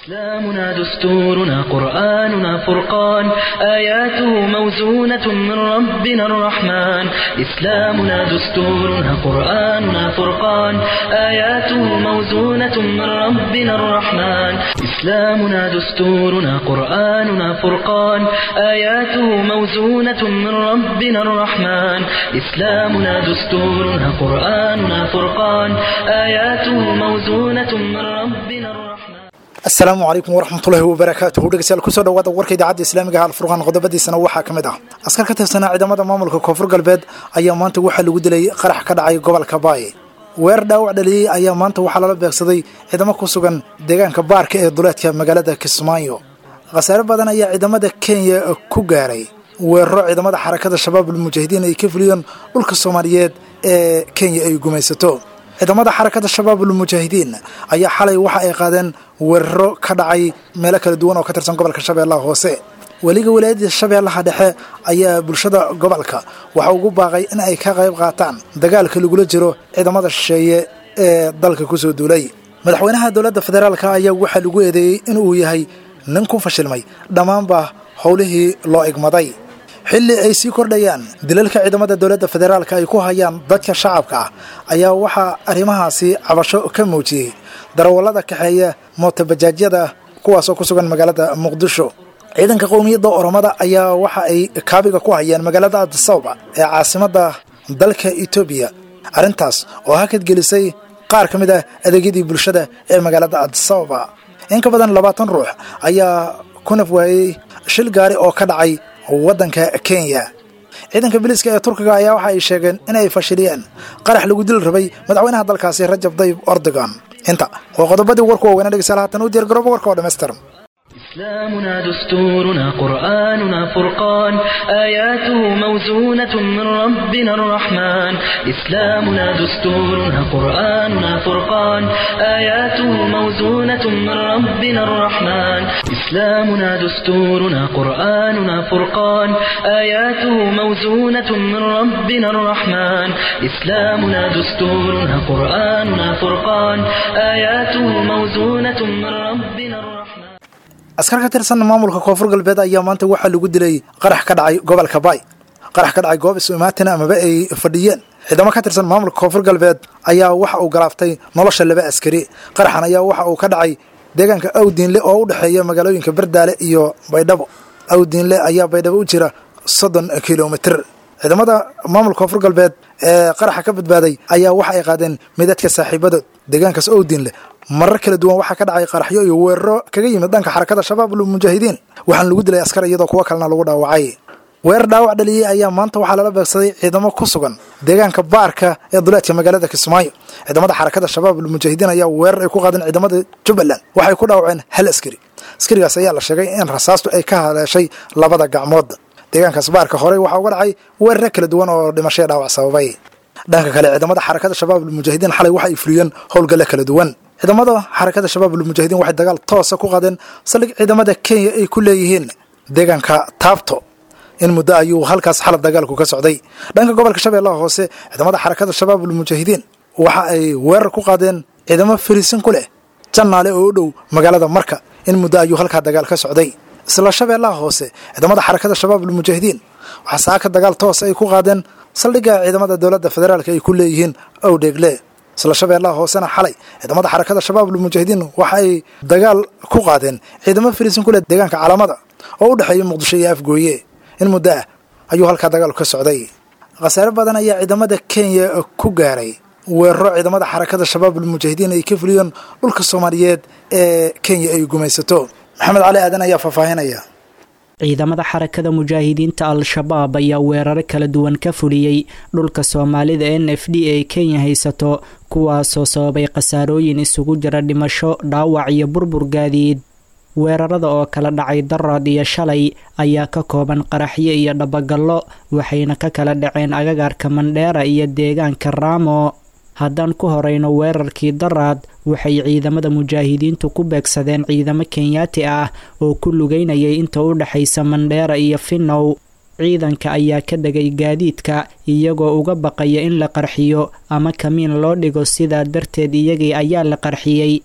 إسلامنا دستورنا قرآننا فرقان آياته موزونة من ربنا الرحمن إسلامنا دستورنا قرآننا فرقان آياته موزونة من ربنا الرحمن إسلامنا دستورنا قرآننا فرقان آياته موزونة من ربنا الرحمن إسلامنا دستورنا قرآننا فرقان آياته موزونة من ربنا الرحمن asalaamu calaykum waraxmatullaahi wabarakaatuhu dhegeystayaal kusoo dhawaada warka idaacadda islaamiga ah alfurqaan qodobadiisana waxaa ka mid ah askar ka tirsanaa ciidamada maamulka koonfur galbeed ayaa maanta waxaa lagu dilay qarax ka dhacay gobolka baay weerar dhaawac dhaliyey ayaa maanta waxaa lala beegsaday ciidamo ku sugan deegaanka baarka ee duleedka magaalada kismaayo khasaare badan ayaa ciidamada kenya ku gaaray weeraro ciidamada xarakada shabaabul mujaahidiin ay ka fuliyeen dhulka soomaaliyeed ee kenya ay gumaysato ciidamada xarakada shabaabul mujaahidiin ayaa xalay waxa ay qaadeen weeraro ka dhacay meelo kala duwan oo ka tirsan gobolka shabeellaha hoose weliga walaayadda shabeellaha dhexe ayaa bulshada gobolka waxa ugu baaqay in ay ka qayb qaataan dagaalka lagula jiro ciidamada shisheeye ee dalka kusoo duulay madaxweynaha dowladda federaalka ayaa waxaa lagu eedeeyey inuu yahay nin ku fashilmay dhammaanba howlihii loo igmaday xilli ay sii kordhayaan dilalka ciidamada dowladda federaalka ay ku hayaan dadka shacabka ah ayaa waxaa arrimahaasi cabasho ka muujiyey darawallada kaxeeya mootabajaadyada kuwaasoo ku sugan magaalada muqdisho ciidanka qowmiyadda oromada ayaa waxa ay kaabiga ku hayaan magaalada adisababa ee caasimadda dalka etoobiya arrintaas oo hakad gelisay qaar ka mid ah adeegyadii bulshada ee magaalada adisababa in ka badan labaatan ruux ayaa ku naf waayey shil gaari oo ka dhacay waddanka kenya ciidanka biliska ee turkiga ayaa waxa ay sheegeen in ay fashiliyeen qarax lagu dil rabay madaxweynaha dalkaasi rajab dayib ordogan inta waa qodobadii warku waaweynaa dhegeystayaal haatan u diyaar garooba warka oo dhammaystiran إسلامنا دستورنا قرآننا فرقان آياته موزونة من ربنا الرحمن إسلامنا دستورنا قرآننا فرقان آياته موزونة من ربنا الرحمن إسلامنا دستورنا قرآننا فرقان آياته موزونة من ربنا الرحمن إسلامنا دستورنا قرآننا فرقان آياته موزونة من ربنا الرحمن askar ka tirsan maamulka koonfur galbeed ayaa maanta waxaa lagu dilay qarax ka dhacay gobolka baay qarax ka dhacay goob isumaatina amaba ay fadhiyeen ciidamo ka tirsan maamulka koonfur galbeed ayaa waxa uu galaaftay nolosha laba askari qaraxan ayaa waxa uu ka dhacay deegaanka awdiinle oo u dhexeeya magaalooyinka berdaale iyo baydhabo awdiinle ayaa baydhabo u jira soddon kilomitr ciidamada maamulka koonfur galbeed ee qaraxa ka badbaaday ayaa waxa ay qaadeen midadka saaxiibadood deegaankaas owdiinle marar kala duwan waxaa ka dhacay qaraxyo iyo weeraro kaga yimid dhanka xarakada shabaabul mujaahidiin waxaana lagu dilay askar iyadoo kuwo kalena lagu dhaawacay weerar dhaawac dhaliyey ayaa maanta waxaa lala beegsaday ciidamo ku sugan deegaanka baarka ee duleedka magaalada kismaayo ciidamada xarakada shabaabul mujaahidiin ayaa weerar ay ku qaadeen ciidamada jubbaland waxay ku dhaawaceen hal askari askarigaas ayaa la sheegay in rasaastu ay ka haleeshay labada gacmood deegaankaas baarka horey waxaa uga dhacay weeraro kala duwan oo dhimashaya dhaawac sababay dhanka kale ciidamada xarakada shabaabul mujaahidiin xalay waxa ay fuliyeen howlgalle kala duwan ciidamada xarakada shabaabul mujaahidiin waxay dagaal toosa ku qaadeen saldhig ciidamada kenya ay ku leeyihiin deegaanka taabto in muddo ayuu halkaas xalab dagaalku ka socday dhanka gobolka shabeellaha hoose ciidamada xarakada shabaabul mujaahidiin waxa ay weerar ku qaadeen ciidamo fariisin ku leh jannaale oo u dhow magaalada marka in muddo ayuu halkaa dagaal ka socday isla shabeellaha hoose ciidamada xarakada shabaabul mujaahidiin waxaa saaka dagaal toos ay ku qaadeen saldhigga ciidamada dowladda federaalk ay ku leeyihiin owdheegle isla shabeellaha hoosena xalay ciidamada xarakada shabaabul mujaahidiin waxa ay dagaal ku qaadeen ciidamo fariisin ku leh deegaanka calaamada oo u dhexeeya muqdisho iyo afgooye in muddo ah ayuu halkaa dagaalku ka socday khasaare badan ayaa ciidamada kenya ku gaaray weeraro ciidamada xarakada shabaabul mujaahidiin ay ka fuliyeen dhulka soomaaliyeed ee kenya ay gumaysato maxamed cali aadan ayaa faahfaahinaya ciidamada xarakada mujaahidiinta al-shabaab ayaa weeraro kala duwan ka fuliyey dhulka soomaalida n f d ay kenya haysato kuwaasoo sababay khasaarooyin isugu jira dhimasho dhaawac iyo burbur gaadiid weerarada oo kala dhacay darad iyo shalay ayaa ka kooban qaraxyo iyo dhabagallo waxayna ka kala dhaceen agagaarka mandheera iyo deegaanka raamo haddaan ku horeyno weerarkii daraad waxay ciidamada mujaahidiintu ku beegsadeen ciidamo kenyaati ah oo ku lugeynayay inta u dhexaysa mandheera iyo finnow ciidanka ayaa ka dhegay gaadiidka iyagoo uga baqaya in la qarxiyo ama kamiin loo dhigo sidaa darteed iyagii ayaa la qarxiyey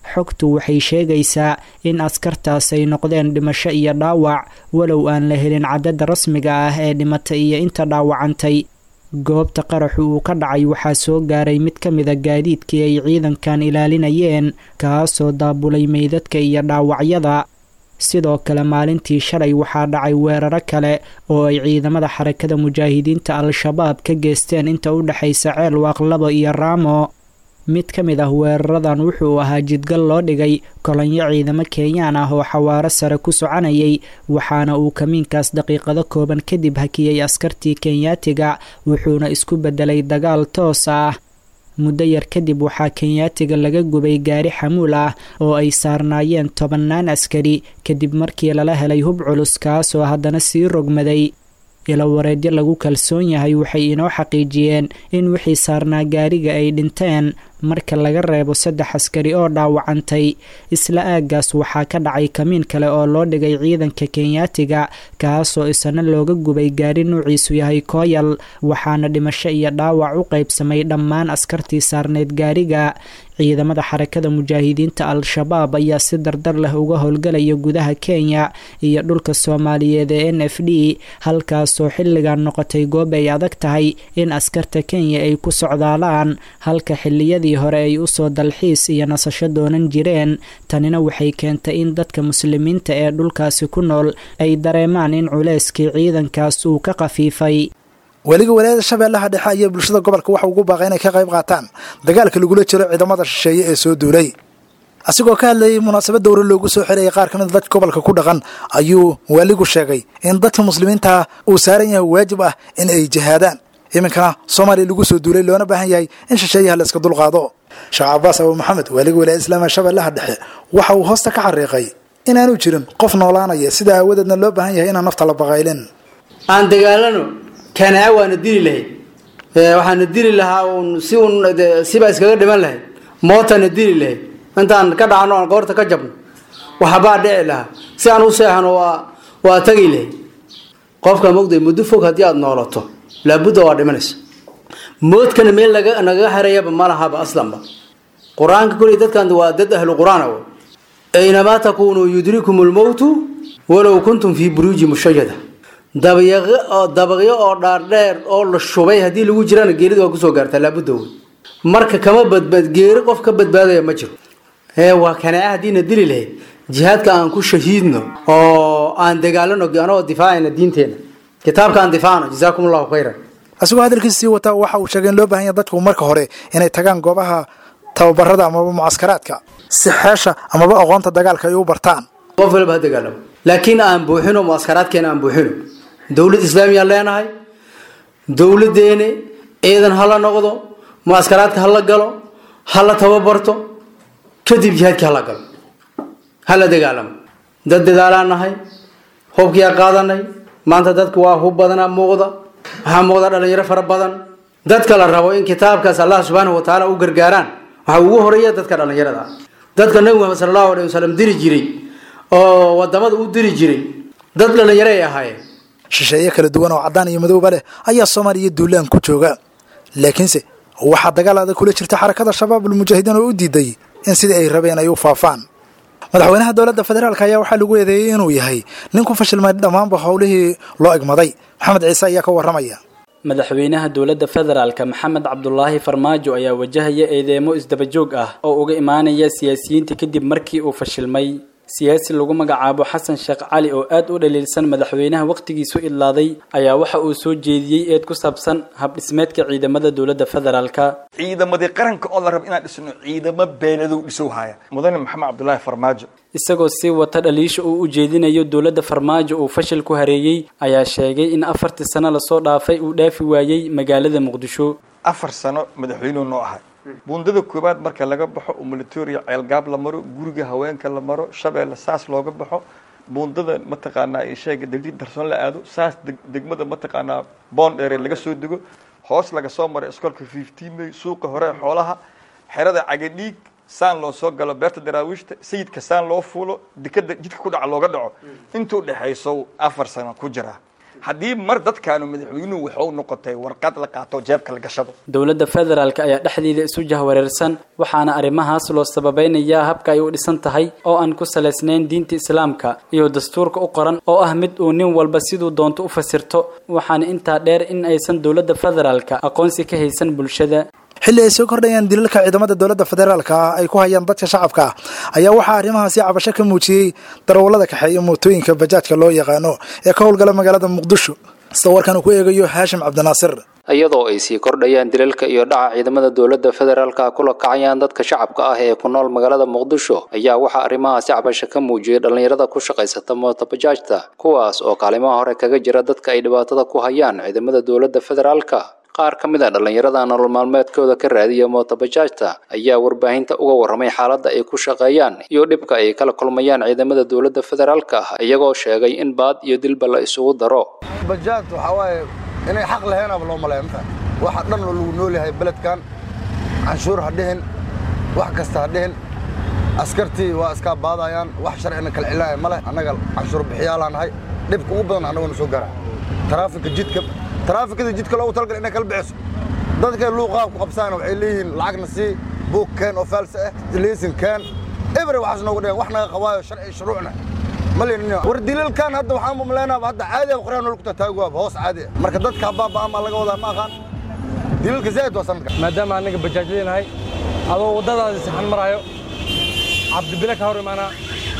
xogtu waxay sheegaysaa in askartaas ay noqdeen dhimasho iyo dhaawac walow aan la helin cadadda rasmiga ah ee dhimatay iyo inta dhaawacantay goobta qaraxu uu ka dhacay waxaa soo gaaray mid ka mida gaadiidkii ay ciidankan ilaalinayeen kaasoo daabulay meydadka iyo dhaawacyada sidoo kale maalintii shalay waxaa dhacay weeraro kale oo ay ciidamada xarakada mujaahidiinta al-shabaab ka geesteen inta u dhexaysa ceel waaqlabo iyo raamo mid ka mid ah weeraradan wuxuu ahaa jidgal loo dhigay kolonyo ciidamo kenyaan ah oo xawaaro sare ku soconayay waxaana uu kamiinkaas daqiiqado kooban kadib hakiyey askartii kenyaatiga wuxuuna isku beddelay dagaal toos ah muddo yar kadib waxaa kenyaatiga laga gubay gaari xamuul ah oo ay saarnaayeen tobannaan askari kadib markii lala helay hub culus kaasoo haddana sii rogmaday ilawareedyo lagu kalsoon yahay waxay inoo xaqiijiyeen in wixii saarnaa gaariga ay dhinteen marka laga reebo saddex askari oo dhaawacantay isla aaggaas waxaa ka dhacay kamiin kale oo loo dhigay ciidanka kenyaatiga kaasoo isana looga gubay gaari nuuciisu yahay kooyal waxaana dhimasho iyo dhaawac u qaybsamay dhammaan askartii saarneyd gaariga ciidamada xarakada mujaahidiinta al-shabaab ayaa si dardar leh uga howlgalaya gudaha kenya iyo dhulka soomaaliyeed ee n f d halkaasoo xilligan noqotay goob ay adag tahay in askarta kenya ay ku socdaalaan halka xiliyadii hore ay usoo dalxiis iyo nasasho doonan jireen tanina waxay keentay in dadka muslimiinta ee dhulkaasi ku nool ay dareemaan in culeyskii ciidankaas uu ka khafiifay weliga walaayada shabeellaha dhexe ayaa bulshada gobolka waxa ugu baaqay inay ka qayb qaataan dagaalka lagula jiro ciidamada shisheeye ee soo duulay asigoo ka hadlayay munaasabad dowra loogu soo xirayay qaar ka mid dadka gobolka ku dhaqan ayuu waaligu sheegay in dadka muslimiinta uu saaran yahay waajib ah in ay jihaadaan iminkana soomaaliya lagu soo duulay loona baahan yahay in shisheeyaha la iska dulqaado sheekh cabaas abu maxamed waaliga walaayada islaamiga shabeellaha dhexe waxa uu hoosta ka xariiqay inaanu jirin qof noolaanaya sida aawadeedna loo baahan yahay inaan nafta la baqaylin aan dagaalano kanaa waana dili lahayd waxaana dili lahaa un si un sibaa iskaga dhiman lahayd mootana dili lahayd intaan ka dhacno aan goorta ka jabno waxbaa dhici lahaa si aan u seexano waa waa tagi lahayd qofka mogday muddo fog haddii aada noolato laabudda waa dhimanaysa moodkana meel laga nagaga harayaba ma lahaba aslanba qur-aanka kuley dadkan waa dad ahlu qur-aan aw aynamaa takuunuu yudrikum lmowtu walow kuntum fii buruuji mushayada dabaqyo oo dhaardheer oo la shubay haddii lagu jirana geerida waa kusoo gaartaa laabudda wey marka kama badbaad geeri qof ka badbaadaya ma jiro ee waa kanaa haddiina dili lahayd jihaadka aan ku shahiidno oo aan dagaalano anagoo difaacayna diinteena kitaabka aan difaacno jazaakum allahu khayran asigoo hadalkiisii wataa waxa uu sheegay in loo baahan yahay dadku marka hore inay tagaan goobaha tababarada amaba mucaskaraadka si xeesha amaba aqoonta dagaalka ay u bartaan qof walba ha dagaalamo laakiin aan buuxino mucaskaraadkeena aan buuxino dowlad islaamiyaan leenahay dowladeene ciidan hala noqdo mucaskaraadka hala galo hala tababarto kadib jihaadkii hala galo hala dagaalamo dad dadaalaan nahay hubkiyaa qaadanay maanta dadka waa hub badanaa muuqda waxaa muuqda dhalinyaro fara badan dadka la rabo in kitaabkaas allah subxaanahu watacaala u gargaaraan waxaa ugu horeeya dadka dhalinyarada ah dadka nabi muxamed sala allahu alay wasalam diri jiray oo wadamada u diri jiray dad dhalinyaro ay ahaayeen shisheeye kala duwan oo caddaan iyo madowba leh ayaa soomaaliya duulaan ku jooga laakiinse waxaa dagaal adag kula jirta xarakada shabaabul mujaahidiin oo u diiday in sidii ay rabeen ay u faafaan madaxweynaha dowladda federaalk ayaa waxaa lagu eedeeyey inuu yahay nin ku fashilmay dhammaanba howlihii loo egmaday maxamed ciise ayaa ka warramaya madaxweynaha dowladda federaalka maxamed cabdulaahi farmaajo ayaa wajahaya eedeemo isdabajoog ah oo uga imaanaya siyaasiyiinta kadib markii uu fashilmay siyaasi lagu magacaabo xasan sheekh cali oo aad u dhaliilsan madaxweynaha wakhtigiisu idlaaday ayaa waxa uu soo jeediyey eed ku saabsan habdhismeedka ciidamada dowladda federaalka ciidamadii qaranka oo la rabo inaan dhisno ciidamo beenadow dhisow haya mudane maxamed cabdulaahi farmaajo isagoo sii wata dhaliisha uu u jeedinayo dowladda farmaajo uu fashil ku hareeyey ayaa sheegay in afartii sano lasoo dhaafay uu dhaafi waayey magaalada muqdisho afar sano madaxweynuhu noo ahay buundada koowaad marka laga baxo oo militoria ceelgaab la maro guriga haweenka la maro shabeelle saas looga baxo buundada mataqaanaa sheega degdi darsoon la aado saas degmada mataqaanaa boondheere laga soo dego hoos laga soo maro iskoolka fifteen may suuqa hore xoolaha xerada cagadhiig saan loo soo galo beerta daraawiishta sayidka saan loo fuulo dekada jidka ku dhaca looga dhaco intuu dhexayso afar sano ku jira haddii mar dadkaanu madaxweynuhu waxuu noqotay warqad la qaato jeebka la gashado dowladda federaalk ayaa dhexdeeda isu jahwareersan waxaana arrimahaas loo sababeynayaa habka ay u dhisan tahay oo aan ku salaysnayn diinta islaamka iyo dastuurka u qoran oo ah mid uu nin walba siduu doonto u fasirto waxaana intaa dheer in aysan dowladda federaalka aqoonsi ka haysan bulshada xilli ay soo kordhayaan dilalka ciidamada dowladda federaalka ah ay ku hayaan dadka shacabka ah ayaa waxaa arrimahaasi cabasho ka muujiyey darawallada kaxeeya mootooyinka bajaajka loo yaqaano ee ka howlgala magaalada muqdisho sida warkan uu ku eegayo haashim cabdinaasir iyadoo ay sii kordhayaan dilalka iyo dhaca ciidamada dowladda federaalka kula kacayaan dadka shacabka ah ee ku nool magaalada muqdisho ayaa waxaa arrimahaasi cabasho ka muujiyey dhallinyarada ku shaqaysata mootobajaajta kuwaas oo kaalimaha hore kaga jira dadka ay dhibaatada ku hayaan ciidamada dowladda federaalka qaar ka mid a dhallinyarada nolol maalmeedkooda ka raadiya mootobajaajta ayaa warbaahinta uga warramay xaaladda ay ku shaqeeyaan iyo dhibka ay kala kulmayaan ciidamada dowladda federaalka iyagoo sheegay in baad iyo dilba la isugu daro bajaajta waxaa waaye inay xaq laheenaba loo maleeya mata waxa dhan oo lagu nool yahay beledkan canshuur ha dhihin wax kasta ha dhihin askartii waa iskaa baadayaan wax sharcina kala cilaaya ma leh annaga canshuur bixiyaalaan nahay dhibka ugu badan annaguna soo gaara taraafika jidka taraafikada jidka loogu talagalay inay kala bixiso dadkay luuqaha ku qabsaana waxay leeyihiin lacagna sii buug keen oo faalsa ah liisin keen ebre waxaas noogu dhigan wax naga qabaayo sharci shuruucna war dilalkan hadda waxaan umaleynaa hadda caadi ah qoraan ku tataaguwaaba hoos caadi ah marka dadka habaaba'an baa laga wadaa ma aqaan dilalka zaid waa sanadka maadaama anaga bajaajleenahay adoo waddadaasi saxan maraayo cabdibile ka hor imaanaa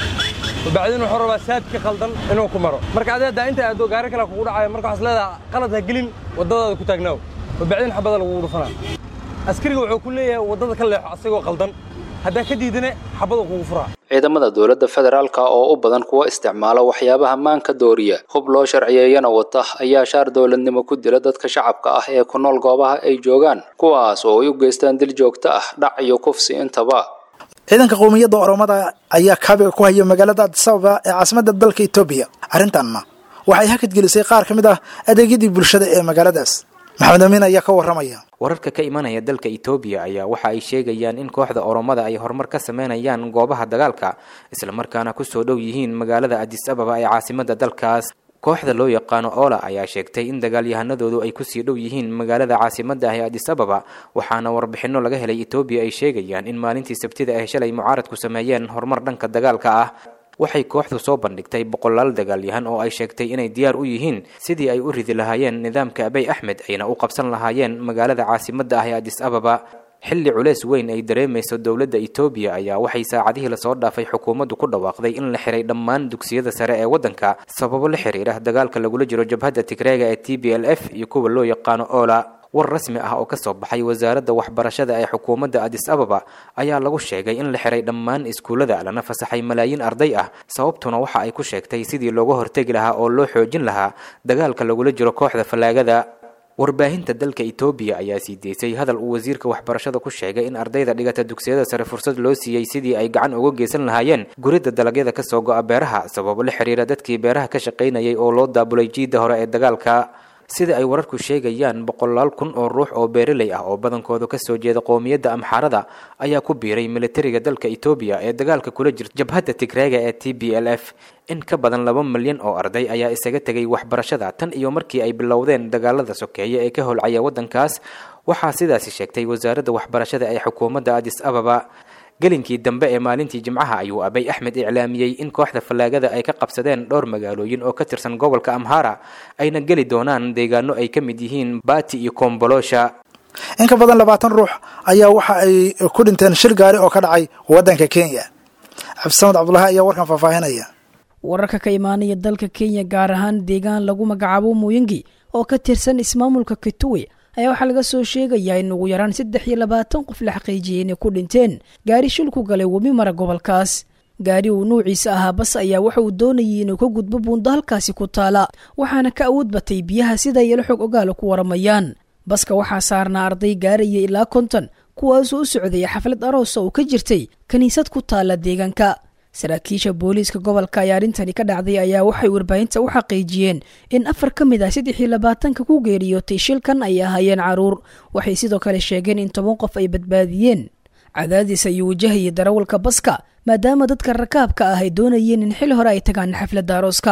bacdin wuxuu rabaa saadka khaldan inuu ku maro marka adeeda inta aado gaari kale kugu dhacayo marka waxaas leedaha qalad ha gelin waddadaada ku taagnaaw bacdin xabada lagugu dhufanaa askariga wuxuu ku leeyahay waddada ka leexo asagoo qaldan haddaa ka diidane xabada kugu furaa ciidamada dowladda federaalka oo u badan kuwa isticmaala waxyaabaha maanka dooriya hub loo sharciyeeyana wata ayaa shaar dowladnimo ku dila dadka shacabka ah ee ku nool goobaha ay joogaan kuwaas oo ay u geystaan dil joogto ah dhac iyo kufsi intaba ciidanka qowmiyadda oromada ayaa kaabiga ku haya magaalada adisababa ee caasimadda dalka etoobiya arrintanna waxay hakad gelisay qaar ka mid ah adeegyadii bulshada ee magaaladaas maxamed amiin ayaa ka warramaya wararka ka imanaya dalka etoobiya ayaa waxa ay sheegayaan in kooxda oromada ay horumar ka sameynayaan goobaha dagaalka islamarkaana kusoo dhow yihiin magaalada adis ababa ee caasimadda dalkaas kooxda loo yaqaano oola ayaa sheegtay in dagaalyahanadoodu ay kusii dhow yihiin magaalada caasimadda ah ee adis ababa waxaana warbixinno laga helay etoobiya ay sheegayaan in maalintii sabtida ay shalay mucaaradku sameeyeen horumar dhanka dagaalka ah waxay kooxdu soo bandhigtay boqolaal dagaalyahan oo ay sheegtay inay diyaar u yihiin sidii ay u ridi lahaayeen nidaamka abey axmed ayna u qabsan lahaayeen magaalada caasimadda ah ee adis ababa xilli culeys weyn ay dareemayso dowladda etoobiya ayaa waxay saacadihii lasoo dhaafay xukuumaddu ku dhawaaqday in la xiray dhammaan dugsiyada sare ee waddanka sababo la xiriira dagaalka lagula jiro jabhadda tigreega ee t b l f iyo kuwa loo yaqaano oola war rasmi ah oo ka soo baxay wasaaradda waxbarashada ee xukuumadda adis ababa ayaa lagu sheegay in la xiray dhammaan iskuullada lana fasaxay malaayiin arday ah sababtuna waxa ay ku sheegtay sidii looga hortegi lahaa oo loo xoojin lahaa dagaalka lagula jiro kooxda fallaagada warbaahinta dalka etoobiya ayaa sii deysay hadal uu wasiirka waxbarashada ku sheegay in ardayda dhigata dugsiyada sare fursad loo siiyey sidii ay gacan uga geysan lahaayeen guridda dalagyada kasoo go-a beeraha sababo la xiriira dadkii beeraha ka shaqaynayay oo loo daabulay jiidda hore ee dagaalka sida ay wararku sheegayaan boqolaal kun oo ruux oo beeraley ah oo badankoodu kasoo jeeda qowmiyadda amxaarada ayaa ku biiray militariga dalka etoobiya ee dagaalka kula jirta jabhadda tigreega ee t b l f in ka badan laba milyan oo arday ayaa isaga tegay waxbarashada tan iyo markii ay bilowdeen dagaalada sokeeye ee ka holcaya waddankaas waxaa sidaasi sheegtay wasaaradda waxbarashada ee xukuumadda adis ababa gelinkii dambe ee maalintii jimcaha ayuu abay axmed iclaamiyey in kooxda fallaagada ay ka qabsadeen dhowr magaalooyin oo ka tirsan gobolka amhara ayna geli doonaan deegaano ay ka mid yihiin baati iyo kombolosha in ka badan labaatan ruux ayaa waxa ay ku dhinteen shir gaari oo ka dhacay waddanka kenya cabdisamed cabdulahi ayaa warkan faahfaahinaya wararka ka imaanaya dalka kenya gaar ahaan deegaan lagu magacaabo muyingi oo ka tirsan ismaamulka kituwe ayaa waxaa laga soo sheegayaa in ugu yaraan saddex iyo labaatan qof la xaqiijiyey inay ku dhinteen gaari shil ku galay webi mara gobolkaas gaari uu nuuciisa ahaa bas ayaa waxa uu doonayay inuu ka gudbo buundo halkaasi ku taala waxaana ka awood batay biyaha sida yelo xog ogaala ku waramayaan baska waxaa saarnaa arday gaaraya ilaa konton kuwaasoo u socdaya xaflad aroosa oo ka jirtay kiniisad ku taala deegaanka saraakiisha booliiska gobolka ayaa arrintani ka dhacday ayaa waxay warbaahinta u xaqiijiyeen in afar ka mid ah saddex iyo labaatanka ku geeriyootay shilkan ay ahaayeen caruur waxay sidoo kale sheegeen in toban qof ay badbaadiyeen cadaadis ayuu wajahayay darawalka baska maadaama dadka rakaabka ah ay doonayeen in xil hore ay tagaan xafladda arooska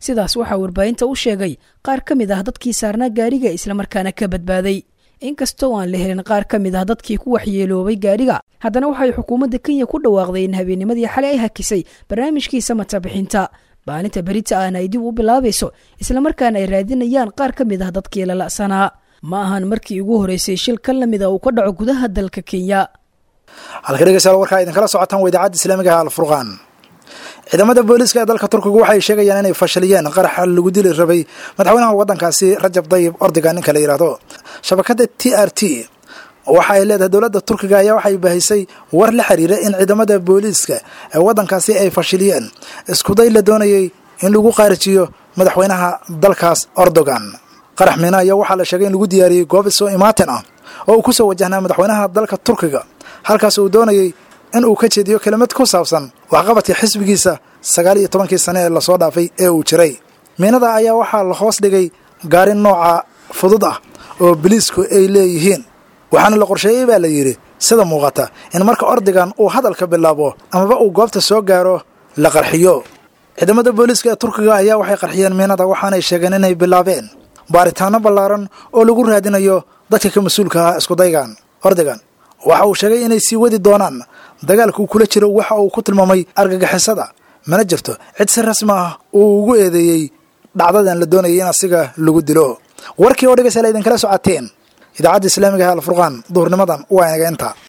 sidaas waxaa warbaahinta u sheegay qaar ka mid ah dadkii saarnaa gaariga islamarkaana ka badbaaday inkastoo aan la helin qaar ka mid ah dadkii ku waxyeeloobay gaariga haddana waxay xukuumadda kenya ku dhawaaqday in habeennimadii xalay ay hakisay barnaamijkii samata bixinta maalinta berita ahna ay dib u bilaabayso islamarkaana ay raadinayaan qaar ka mid ah dadkii lala'sanaa ma ahan markii ugu horeysay shil ka lamid a uu ka dhaco gudaha dalka kenya halka dhegeystayaal warkaa idinkala socotaan waa idaacadda islaamiga ah alfurqaan ciidamada booliiska ee dalka turkiga waxay sheegayaan inay fashiliyeen qaraxa lagu dili rabay madaxweynaha waddankaasi rajab dayib ordiga ninka la yidhaahdo shabakadda t r t waxa ay leedahay dowladda turkiga ayaa waxay bahisay war la xiriira in ciidamada booliiska ee waddankaasi ay fashiliyeen iskuday la doonayay in lagu qaarijiyo madaxweynaha dalkaas ordogan qarax miina ayaa waxaa la sheegay in lagu diyaariyey goob isoo imaatin ah oo uu ku soo wajahnaa madaxweynaha dalka turkiga halkaas uu doonayay in uu ka jeediyo kelimad ku saabsan waxqabadka xisbigiisa sagaal iyo tobankii sane ee lasoo dhaafay ee uu jiray miinada ayaa waxaa la hoos dhigay gaari nooca fudud ah oo biliisku ay leeyihiin waxaana la qorsheeyey baa la yidhi sida muuqata in marka ordigan uu hadalka bilaabo amaba uu goobta soo gaaro la qarxiyo ciidamada booliiska ee turkiga ayaa waxay qarxiyeen miinada waxaanay sheegeen inay bilaabeen baaritaano ballaaran oo lagu raadinayo dadka ka mas-uulka ah iskudaygan ordigan waxa uu sheegay inay sii wadi doonaan dagaalka uu kula jiro waxa uu ku tilmaamay argagixisada mana jirto cid si rasmi ah uu ugu eedeeyey dhacdadan la doonayay in asiga lagu dilo warkii oo dhegeystayaal idinkala socoteen idaacadda islaamiga ah alfurqaan duhurnimadan waa inaga inta